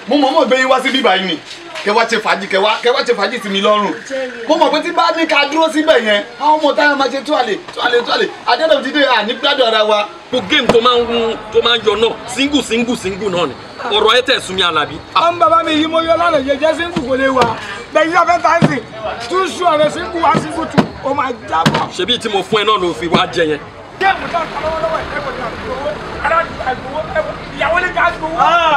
mo mọ̀ mọ̀ gbé yín wá sí bíbá yìí ni kẹ wá ṣe fàájì kẹ wá kẹ wá ṣe fàájì sí mi lọ́rùn mo mọ̀ pé tí bá ní ká dúró síbẹ̀ yẹn àwọn ọmọ táwọn máa ṣe túwàlè túwàlè túwàlè àdéhùn dídé à ní gbádùn ara wa. gbogbo géèmù tó máa ń tó máa ń yọ náà single single single náà ni ọ̀rọ̀ ẹ tẹ̀ sún mi alábí. ọmọ bàbá mi yìí mo yọ lánàá jẹjẹ sínkù kò lè wà bẹ́ẹ̀ yíyá fẹ́ tà sí tún sùn ọ̀rẹ́ sínkù wá sínkù tù ó máa jábọ̀. ṣebí tí mo fún ẹ náà ló fi wá jẹ yẹn. géèmù tó ń kọ́ lọ́wọ́lọ́wọ́ ẹ̀ kò ní àgbowó àgbowó ìyàwó ní ká gbowó.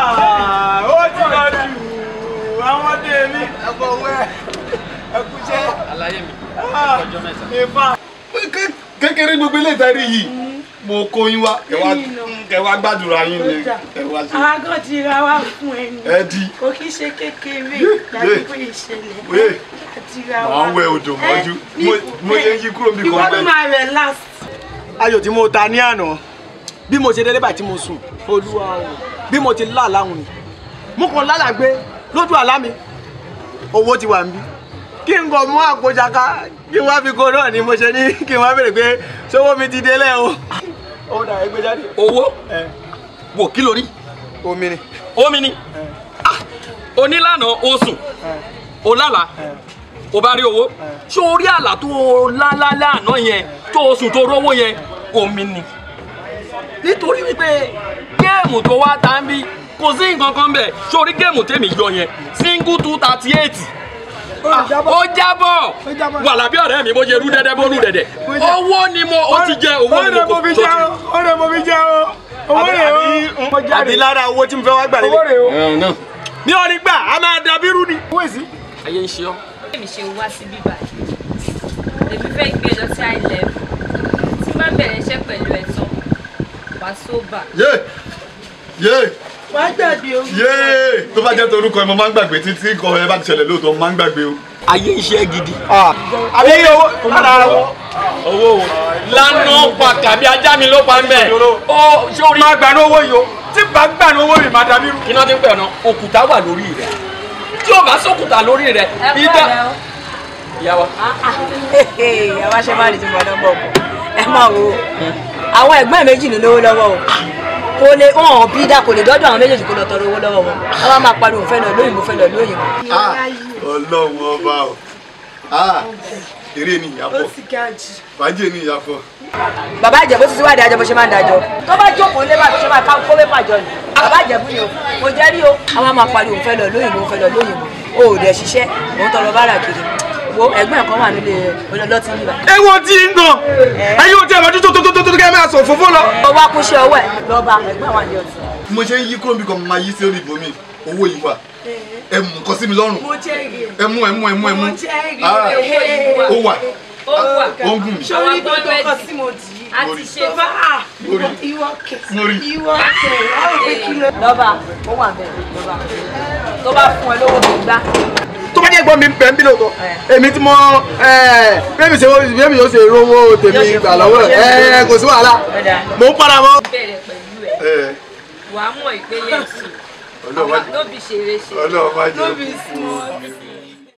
ó ti lọ jù àwọn ọdẹ mi ẹ̀fọ́ wẹ́ ẹ̀kúṣẹ́. àlàyé mi ọjọ́ mẹ́ta. ìfà. Ké- kékeré gbogbo ilé ìtẹ́rí yìí mo kó yín wá kẹ wá kẹ wá gbàdúrà yín ni kẹ wá ṣe àwọn kan ti ra wá fún ẹni ẹ di kò kí ṣe kékeré Yé, láti yé. pé ìṣẹ̀lẹ̀ Yé. àti ra màá wá. ń wẹ odò mọ́jú Ẹ, Mo- mo yẹ yí kúrò níbi ìwọ kan ló bẹ́ẹ̀. máa rẹ̀ last. ayò tí mo ta ní àná bí mo ṣe délé báyìí tí mo sùn olúwa o bí mo ti lá àláhùn ni mo kàn lálà gbé lójú àlá mi owó ti wà ń bí kí n kàn mú àpò jaka kí n wá fi kó náà ni mo ṣe ní kí n wá béèrè pé sówó mi ti délé o. ó dà ẹgbẹ́ jáde. owó ẹ wò kí lórí omi ni. omi ni Ah, onílànà o sùn o lálàá o bá rí owó ṣé o rí àlá tó o lálálá àná yẹn tó o sùn tó rówó yẹn omi ni nítorí wípé géèmù tó wá tá ń bí kò sí nǹkan kan bẹ́ẹ̀ ṣé o rí géèmù tèmi yọ yẹn single two thirty eight ó jábọ̀ wà lábí ọ̀rẹ́ mi bó ṣe rú dẹ́dẹ́ bó rú dẹ́dẹ́ owó ni mo ó ti jẹ owó ni mo kò mo fi tó jẹ́ ti. o ó rẹ̀ mo fi jẹ́ o owó rẹ̀ o mo àbí jáde lára owó tí mo fẹ́ wá gbà owó lélẹ̀. rẹ̀ o. bí wọ́n ní gbà á máa dàbí rú ni. owó èsì. ayé ń ṣe ọ́. èmi ṣe wá sí bíbá èmi fẹ́ gbé lọ sí high level tí má bẹ̀rẹ̀ iṣẹ́ pẹ̀lú ẹ̀ tán wá sóbà. yé yé wàá gbàgbé o. yé tó bá jẹ́ torúkọ ẹ mo máa ń gbàgbé títí kọ ẹ bá ti ṣẹlẹ̀ lóòótọ́ mo máa ń gbàgbé o. ayé ń ṣe é gidi. àbí owó lára owó. owó o lánà pàtàkì ajá mi ló pa ń bẹ̀. ó sórí. máa gbà ní owó yìí o tí bá gbà ní owó mi máa dàbí rú. kí náà ti ń pẹ̀ ọ̀nà òkúta wà lórí rẹ̀ tí o bá sókúta lórí rẹ̀ ẹ kọ́ ìdá. ẹ̀ o. ìyá wa àwa ṣe máa lè ti bọ̀ lọ́gbọ̀ ọkọ̀ ẹ máa wo àwọn ẹ̀gbọ́n ẹ̀ méjì ló lówó lọ́wọ́ o kò lè wọn ò bí dá kò lè dọ́dọ̀ àwọn méjèèjì kó lọ tọrọ owó lọ́wọ́ wọn àwọn máa pariwo fẹ́ lọ lóyìnbó fẹ́ lọ lóyìnbó. Ah, ọlọ́run ọba o Ah, eré ni ó ìyàpọ̀ ti ga jù. fàájì ni ìyàpọ̀. bàbá ìjẹ̀bú ti wá dájọ́ bó ṣe máa ń dájọ́ tó bá jókòó lé bá tó ṣe máa ká kó pépà jọ ni bàbá ìjẹ̀bú ni o kò jẹ́ rí o àwọn máa pariwo fẹ́ lọ lóyìnbó fẹ́ lọ lóyìnbó o ò dẹ̀ ṣiṣẹ́ òun tọrọ bára kiri wo ẹ̀gbọ́n ẹ̀kan wà nílé olólọ́tì níbà. ewu ti ń gan ẹyin o ti ẹ̀rọ tó tó tó tó tó kẹ́ ẹ máa sọ fòfó lọ. ó wá kúṣẹ́ ọwọ́ ẹ̀ lọ́ba ẹ̀gbọ́n wà ní ọtí. bí mo ṣe ń yí kúrò níbi kan mo máa yí sí orí ibòmí owó yìí wà ẹ mú nǹkan sí mi lọ́rùn mo jẹ́rìí ẹ̀. ẹ mú ẹ mú ẹ mú ẹ mú mo jẹ́rìí Ah, ẹ̀. ó wà ó wà ó ń gùn mí. sórí gbogbo nǹkan tí mo dì í. a ti ṣe tó bá à Lórí. ìwọ kẹ Lórí. ìwọ kẹ láwọn pé kí ló. lọ́ba ó wà bẹ́ẹ̀ lọ́ba tó bá fún ẹ lówó tó gbá tó bá jẹ́ gbọ́n mi bẹ̀ ń bí lóòótọ́ èmi tí mo bẹ́ẹ̀mi ṣe bẹ́ẹ̀mi yóò ṣe rówó tèmi gbà lọ́wọ́ ẹ̀ kò sí wàhálà mò ń padà bọ̀. bẹ̀rẹ̀ pẹ̀lú ẹ̀ ẹ wàá mọ̀ ìpele ẹ̀sùn ọlọ́wọ́ lóbi ṣeré ṣe ọlọ́wọ́ má jẹ́ Lóbi small.